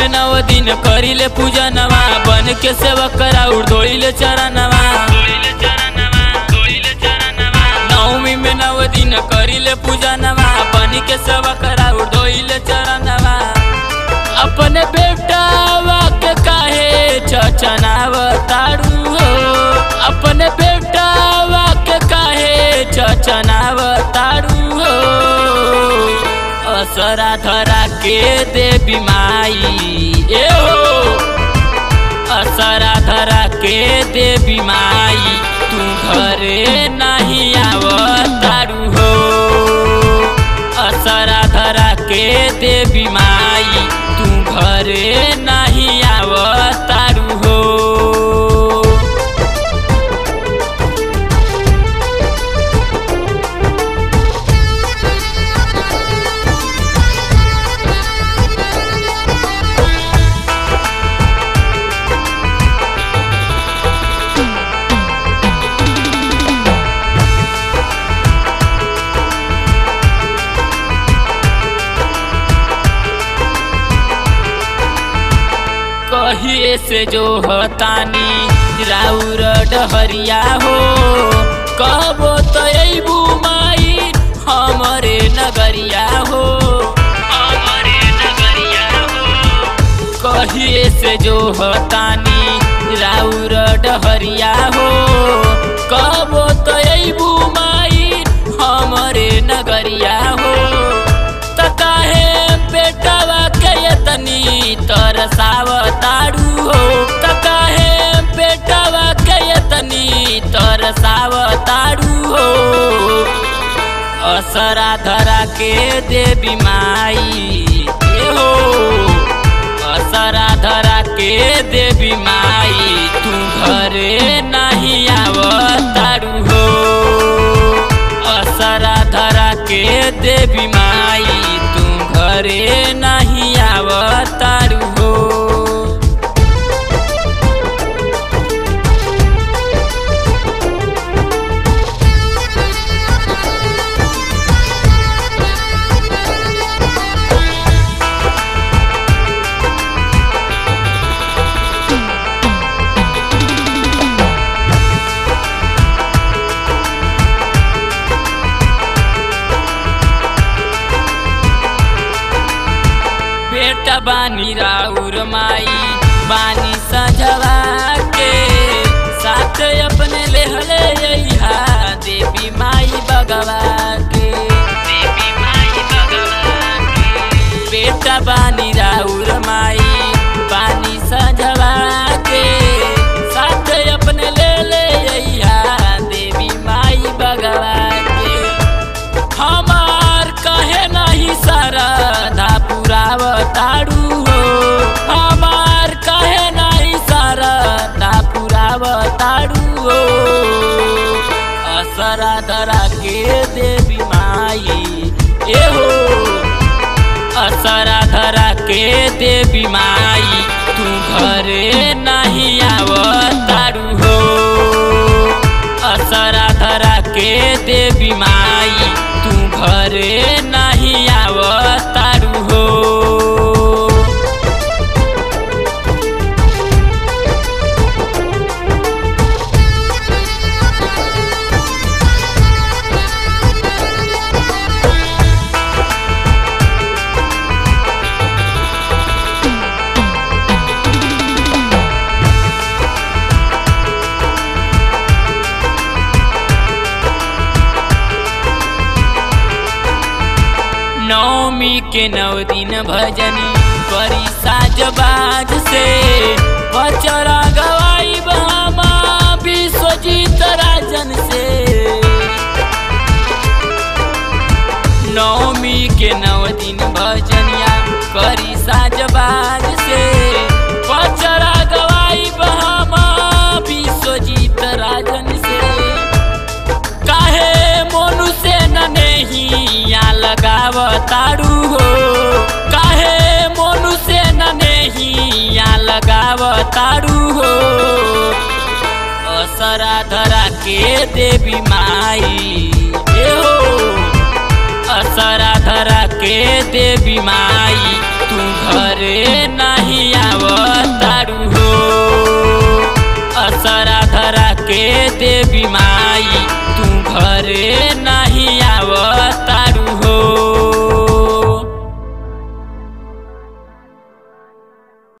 में नव दिन करिले पूजा नवा बन के सेवा करा उड़ोइले चरणवा नवमी में नव दिन करिले पूजा नवा बन के सेवा करा उड़ोइले चरणवा अपने बेटावा के काहे चचनाव तारू हो अपने बेटावा के काहे चचनाव तारू हो असरा धरा के देवी माई ए हो असरा धरा के देवी माई तू घरे नहीं आवतारू हो असरा धरा के देवी माई तू घरे नहीं आवतारू हो कहिए से जो हतानी राउर डहरिया हो कबो तो अबू माई हमरे नगरिया हो हमरे नगरिया हो कहिए से जो हतानी राउर डहरिया हो कबो तो अबू माई हमरे नगरिया हो त काहे बेटवा के तनी तरसाव तारू हो त काहे बेटवा के तनी तरसाव तारू हो असरा धरा के देवी माई ए हो असरा धरा के देवी माई तू घरे नहीं आवतारू हो असरा धरा के देवी माई तू घरे नहीं आवतारू हो बेटा बानी राउर माई बानी सजवा के साथ अपने लेहले यहा देवी माई बगवा के देवी माई बगवा के बेटा बानी राउर माई बानी सजवा के साथ अपने ले ले यहा देवी माई बगवा के हमार कहे नहीं सरधा पुराव तारू हो हमार कहे नहीं सरधा पुराव तारू हो असरा धरा के देवी माई ए हो असरा धरा के देवी माई तू घरे नहीं आवतारू हो असरा धरा के देवी माई तू घरे नहीं आवतारू हो नवमी के नव दिन भजनी करी साजबाज से बचरा गवाई बामा विश्वजीत राजन से नवमी के नव दिन भजनिया करी साजबाज से बचरा गवाई बामा विश्वजीत राजन से काहे मोनु से न नहीं या लगाव तारू हो काहे मोनु से न नहीं या लगाव तारू हो असरा धरा के देवी माई ए हो असरा धरा के देवी माई